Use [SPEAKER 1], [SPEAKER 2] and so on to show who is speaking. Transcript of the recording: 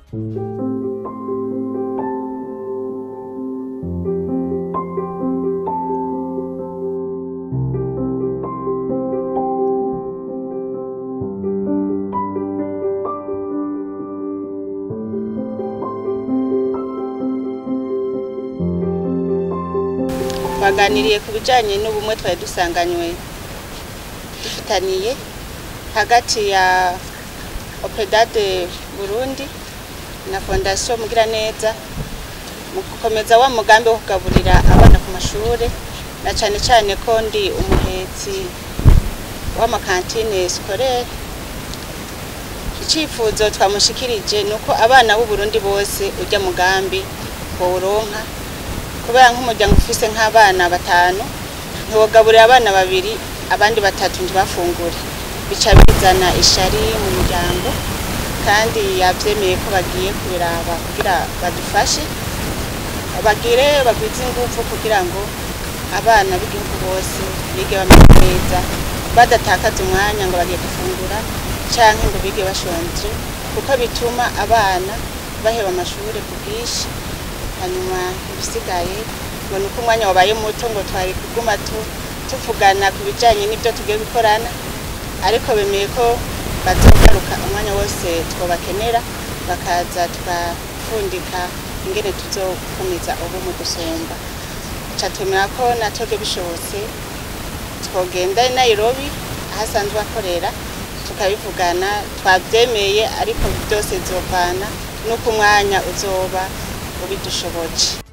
[SPEAKER 1] twaganiriye ku bijyanye n'ubumwe twari dusanganywe dufitaniye hagati ya opedade burundi na fondasiyo mugiraneza mu gukomeza wa mugambi wo kugaburira abana ku mashuri na cyane cyane ko ndi umuhetsi w'amakantine sikorere icyifuzo twamushikirije ni uko abana b'uburundi bose ujya mugambi bawuronka kubera nk'umuryango ufise nk'abana batanu ntiwogaburira abana babiri abandi batatu ntibafungure bica bizana ishari mu muryango kandi yabyemeye ko bagiye kubiraba kugira badufashe bagire bagwize ingufu kugira ngo abana b'igihugu bose bige bameze neza badatakaza umwanya ngo bagiye gufungura cyangwa ngo bige bashonje kuko bituma abana baheba amashuri ku bwinshi hanyuma ibisigaye ngo ni uko umwanya wabaye muto ngo twari kuguma tuvugana ku bijyanye n'ibyo tugiye gukorana ariko bemeye ko bazogaruka umwanya wose twabakenera bakaza tugapfundika ingene tuzokomeza ubu mu gusumba twemera ko natwe bishobotse twogenda i Nairobi aho asanzwe akorera tukabivugana twabyemeye ariko byose zovana n'uko umwanya uzoba ubidushoboje